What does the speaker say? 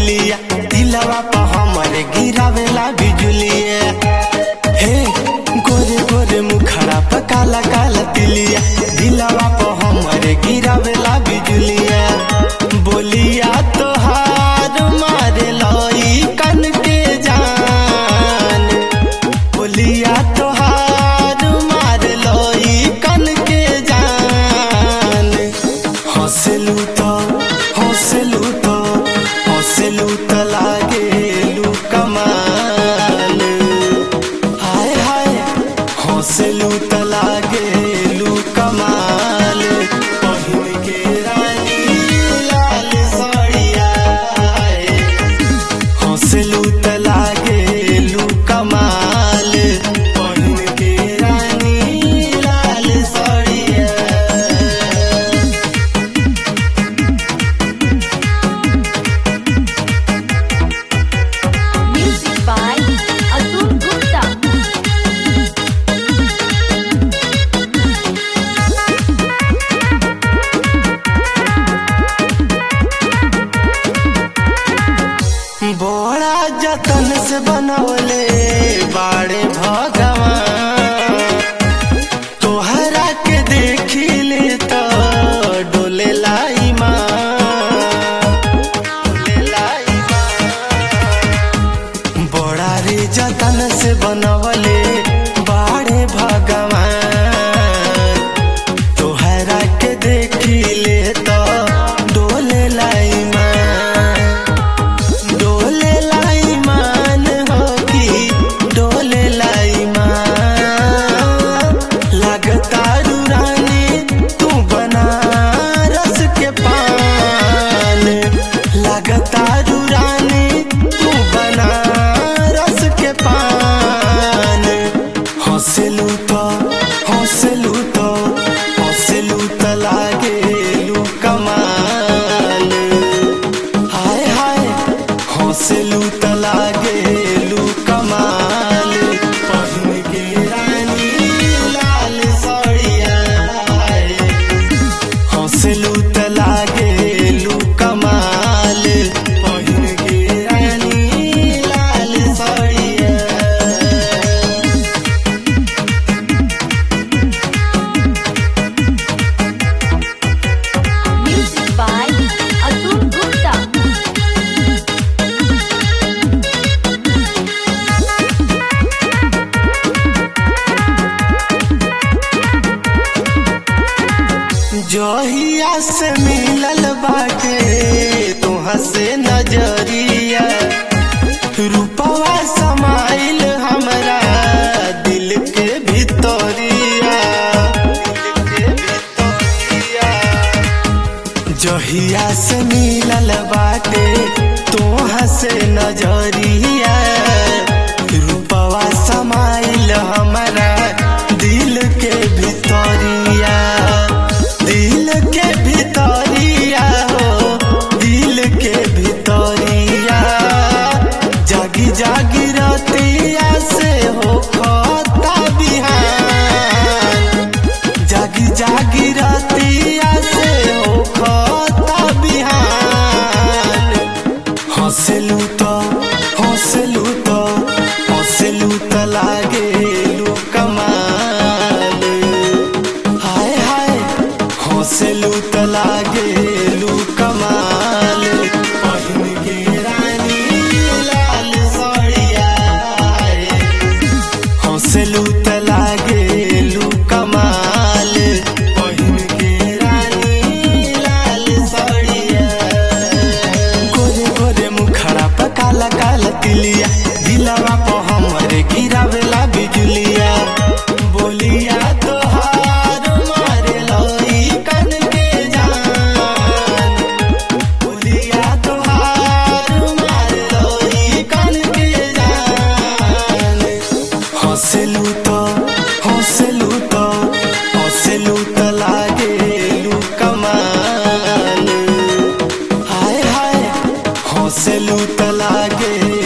तिलिया दिलवा पर हमरे गिरावेला बिजुलिया हे गोरे गोरे मुखड़ा पर काला काला तिलिया दिलवा पर हमरे गिरावेला बिजुलिया बोलिया तोहार मारे लई कन के जान बोलिया तोहार मार लई कन के जान हंसलू तो हंसलू तो हंसलू तो लागेलू कमाल हाय हाय हंसलू तो लागेलू कमाल पहिन के रानी लाल साड़िया हाय हंसलू त लागेलू कमाल पहिन के रानी लाल साड़िया Music by Atul Gupta. बड़ा जतन से बनवले बाड़े भगवान तोहरा के देखिले तो डोले लाई माँ डोले लाई माँ बड़ा रे जतन से बनवले बाड़े भगवान तोहरा के देखिले तो डोले लाई माँ डोले लाई मान हो कि डोले लाई मान लगता रानी तू बनारस के पान लगता रानी तू बनारस के पान हंसलू तो हंसलू तो हंसलू तो लागेलू कमाल हाय हाय हंसलू त लागेलू कमाल पहिन के रानी लाल साड़िया हाय हंसलू त लागेलू कमाल पहिन के रानी लाल साड़िया Music by Atul Gupta. जहिया से मिलल बाटे तुहाँ से नजरिया रूपवा समाइल हमरा दिल के भितरिया दिल के भितरिया जहिया से मिलल बाटे तोहाँ से नजरिया रूपवा समाइल हमारा दिल के भितरिया दिल के भितरिया हो दिल के भितरिया जागी जागी रतिया से हो खता बिहान जागी जागी रतिया से हो खता बिहान हंसलू तो हंसलू तो हंसलू तो लागेलू कमाल हाय हाय हंसलू तो लागेलू कमाल पहिन के रानी लाल साड़िया हाय हंसलू त लागेलू कमाल पहिन के रानी लाल साड़िया गोरे गोरे मुखड़ा पर काला काला तिलिया दिलवा पर हमरे गिरावेला बिजुलिया बोलिया तोहार मारे लई कन के जान बोलिया तोहार मारे लई कन के जान हंसलू तो हंसलू तो हंसलू तो लागेलू कमाल हाय हाय हंसलू त लागे